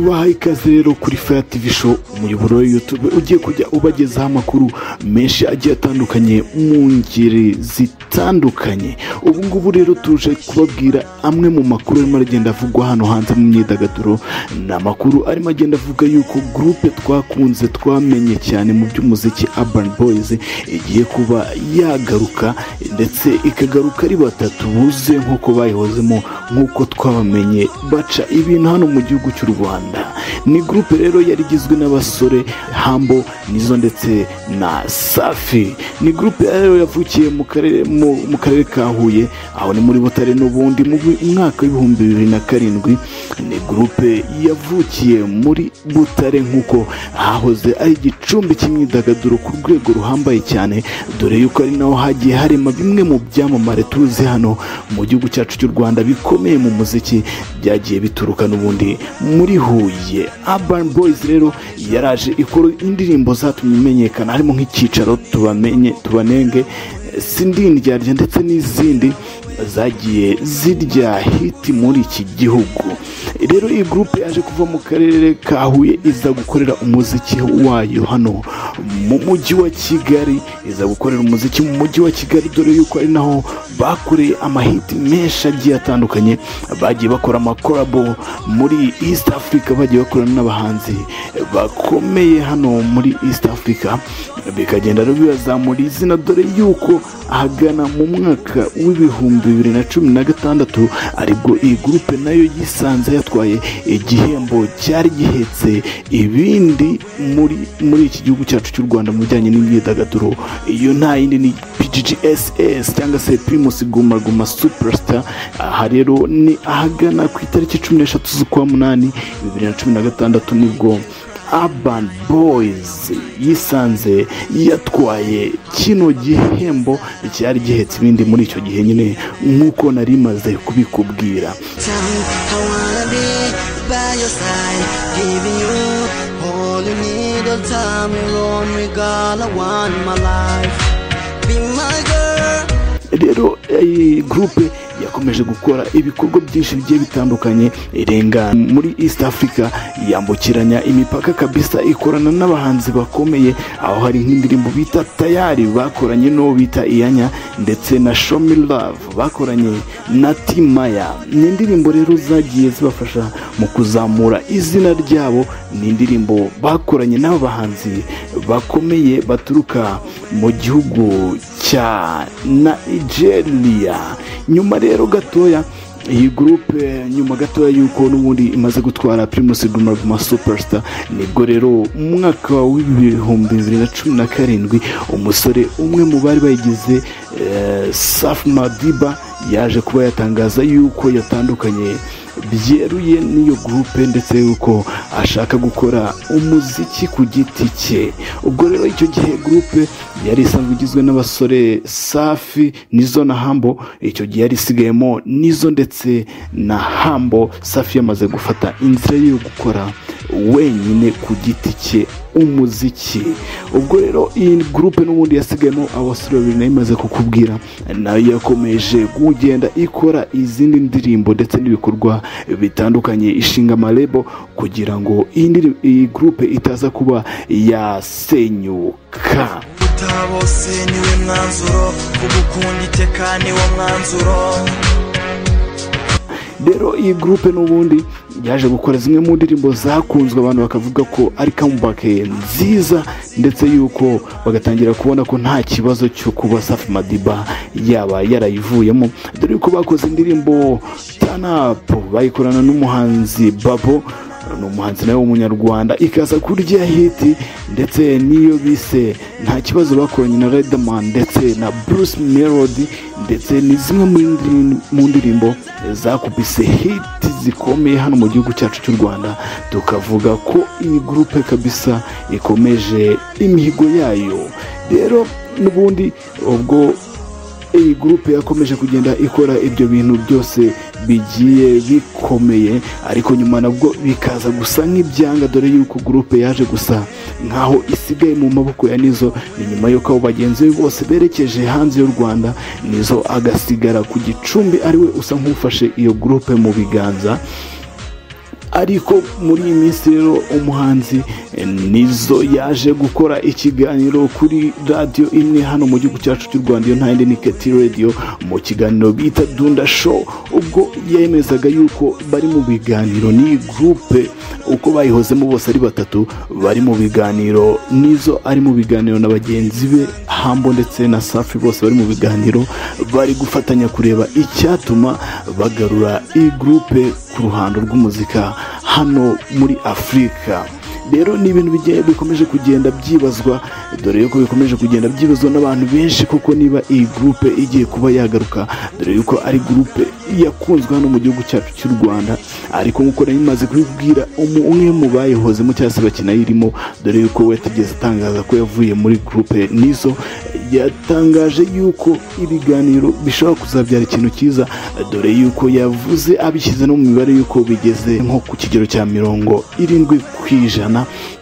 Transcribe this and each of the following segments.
baha ikaze rero kuri faya tivi show umuyoboro wa yutube ugiye kujya ubagezaho amakuru menshi agiye atandukanye mu ngeri zitandukanye ubu ngubu rero tuje kubabwira amwe mu makuru arimo aragenda avugwa hano hanze mu myidagaduro ni amakuru arimo agenda avuga yuko gurupe twakunze twamenye cyane mu by'umuziki urban boys igiye kuba yagaruka ndetse ikagaruka ari batatu buze nk'uko bayihozemo nk'uko twabamenye baca ibintu hano mu gihugu cy'u rwanda ni gurupe rero yari igizwe n'abasore hambo nizo ndetse na safi ni gurupe rero yavukiye mu karere mu- mu karere ka huye aho ni muri butare n'ubundi mu bi- mwaka w'ibihumbi bibiri na karindwi ni gurupe yavukiye muri butare nk'uko hahoze ari igicumbi cy'imyidagaduro ku rwego ruhambaye cyane dore yuko ari naho hagiye harema bimwe mu byamamare tuzi hano mu gihugu cyacu cy'u rwanda bikomeye mu muziki byagiye bituruka n'ubundi muri huye urban boys rero yaraje ikora indirimbo zatumye imenyekana harimo nk'icyicaro tubamenye tubanenge sindindyarya ndetse n'izindi zagiye zirya hiti muri iki gihugu rero iyi gurupe yaje kuva mu karere ka huye iza gukorera umuziki wayo hano mu mujyi wa kigali iza gukorera umuziki mu mujyi wa kigali dore yuko ari naho bakoreye amahiti menshi agiye atandukanye bagiye bakora amakorabo muri east africa bagiye bakorana n'abahanzi bakomeye hano muri east africa bikagenda rero bibazamura izina dore yuko ahagana mu mwaka w'ibihumbi bibiri na cumi na gatandatu aribwo iyi gurupe nayo yisanze yatwaye igihembo cyari gihetse ibindi muri muri iki gihugu cyacu cy'u rwanda mu bijyanye n'imyidagaduro iyo nta yindi ni PGGSS cyangwa se Primus Guma Guma Superstar aha rero ni ahagana ku itariki cumi n'eshatu z'ukwa munani bibiri na cumi na gatandatu nibwo Urban Boys yisanze yatwaye kino gihembo cyari gihetse ibindi muri icyo gihe nyine nk'uko nari maze kubikubwira Tell me I wanna be by your side, giving you all you need. Don't tell me wrong, we got I want my life. Be my girl. rero iyi gurupe yakomeje gukora ibikorwa byinshi bigiye bitandukanye irenga muri east africa yambukiranya imipaka kabisa ikorana n'abahanzi bakomeye aho hari nk'indirimbo bita tayari bakoranye n'uwo bita iyanya ndetse na show me love bakoranye na timaya ni indirimbo rero zagiye zibafasha mu kuzamura izina ryabo ni indirimbo bakoranye n'aba bahanzi bakomeye baturuka mu gihugu cya nigeria nyuma rero gatoya iyi gurupe nyuma gatoya y'uko n'ubundi imaze gutwara primus guma guma superstar nibwo rero mu mwaka w'ibihumbi bibiri na cumi na karindwi umusore umwe mu bari bayigize eh, safi madiba yaje kuba yatangaza yuko yatandukanye byeruye n'iyo gurupe ndetse yuko ashaka gukora umuziki ku giti cye ubwo rero icyo gihe gurupe yari isanzwe igizwe n'abasore safi nizo na hambo icyo gihe yari isigayemo nizo ndetse na hambo safi yamaze gufata inzira yo gukora wenyine ku giti cye umuziki ubwo rero iyi gurupe n'ubundi yasigayemo abasore babiri nayo imaze kukubwira nayo yakomeje kugenda ikora izindi ndirimbo ndetse n'ibikorwa bitandukanye ishinga amarebo kugira ngo iyi ndiri- iyi gurupe itaza kuba yasenyuka utabose niwe mwanzuro ugukunda iteka niwo mwanzuro rero iyi gurupe n'ubundi yaje gukora zimwe mu ndirimbo zakunzwe abantu bakavuga ko ari kamubake nziza ndetse yuko bagatangira kubona ko nta kibazo cyo kuba safi madiba yaba yarayivuyemo dore yuko bakoze indirimbo tanapu bayikorana n'umuhanzi babo ni umuhanzi nawe w'umunyarwanda ikaza kurya hiti ndetse n'iyo bise nta kibazo bakoranye na Riderman ndetse na Bruce Melody ndetse ni zimwe mu ndi- mu ndirimbo zakubise hiti zikomeye hano mu gihugu cyacu cy'u Rwanda tukavuga ko iyi gurupe kabisa ikomeje imihigo yayo rero n'ubundi ubwo iyi gurupe yakomeje kugenda ikora ibyo bintu byose bigiye bikomeye ariko nyuma nabwo bikaza gusa nk'ibyanga dore yuko gurupe yaje gusa nkaho isigaye mu maboko ya nizo ni nyuma y'uko abo bagenzi be bose berekeje hanze y'u rwanda nizo agasigara ku gicumbi ariwe usa nk'ufashe iyo gurupe mu biganza ariko muri iyi minsi rero umuhanzi eh, nizo yaje gukora ikiganiro kuri radiyo imwe hano mu gihugu cyacu cy'u rwanda iyo ntayindi ni keti radiyo mu kiganiro bita dunda show ubwo yemezaga yuko bari mu biganiro ni gurupe uko bayihozemo bose ari batatu bari mu biganiro nizo ari mu biganiro na bagenzi be hambo ndetse na safi bose bari mu biganiro bari gufatanya kureba icyatuma bagarura iyi gurupe ku ruhando rw'umuzika hano muri afurika rero ni ibintu bigiye bikomeje kugenda byibazwa dore yuko bikomeje kugenda byibazwa n'abantu benshi kuko niba iyi gurupe igiye kuba yagaruka dore yuko ari gurupe yakunzwe hano mu gihugu cyacu cy'u rwanda ariko nk'uko nari maze kubibwira umwe mu bayihozemo cyangwa se bakinayirimo dore yuko we atigeze atangaza ko yavuye muri gurupe nizo yatangaje yuko ibiganiro bishobora kuzabyara ikintu cyiza dore yuko yavuze abishyize no mu mibare yuko bigeze nko ku kigero cya mirongo irindwi ku ijana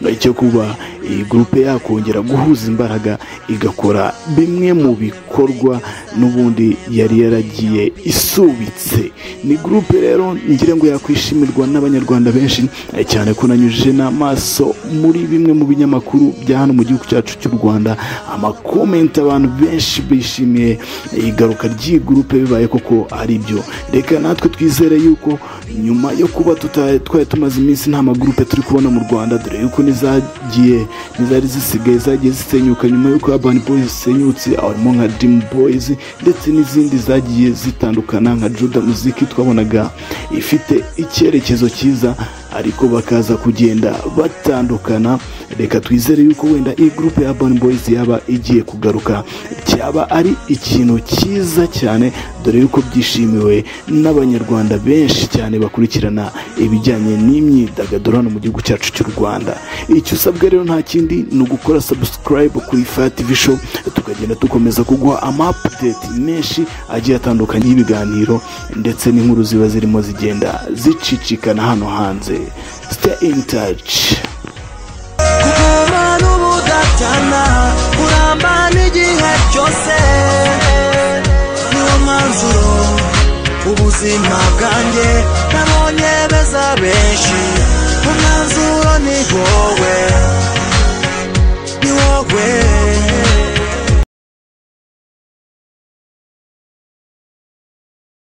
ijana cyo kuba iyi gurupe yakongera guhuza imbaraga igakora bimwe mu bikorwa n'ubundi yari yaragiye isubitse ni gurupe rero ngira ngo yakwishimirwa n'abanyarwanda benshi eh, cyane ko nanyujije n'amaso muri bimwe mu binyamakuru bya hano mu gihugu cyacu cy'u rwanda amakomenti abantu benshi bishimiye eh, igaruka ry'iyi gurupe bibaye koko ari byo reka natwe twizere yuko nyuma yo kuba tuta- twari tumaze iminsi nta magurupe turi kubona mu rwanda dore yuko n'izagiye n'izari zisigaye zagiye zisenyuka nyuma y'uko urban boys zisenyutse aho harimo nka dream boys ndetse n'izindi zagiye zitandukana nka juda muziki twabonaga ifite icyerekezo cyiza ariko bakaza kugenda batandukana reka twizere yuko wenda iyi gurupe ya urban boys yaba igiye kugaruka cyaba ari ikintu cyiza cyane dore yuko byishimiwe n'abanyarwanda benshi cyane bakurikirana ibijyanye n'imyidagaduro hano mu gihugu cyacu cy'u rwanda icyo usabwa rero nta kindi ni ugukora subscribe kuri fativi show tukagenda dukomeza kuguha amapudeti menshi agiye atandukanye y'ibiganiro ndetse n'inkuru ziba zirimo zigenda zicicikana hano hanze stay in touch kuguma n'ubudatana kuramba n'igihe cyose niwo manzuro ubuzima bwanjye nabonye beza benshi umwanzuro ni wowe ni wowe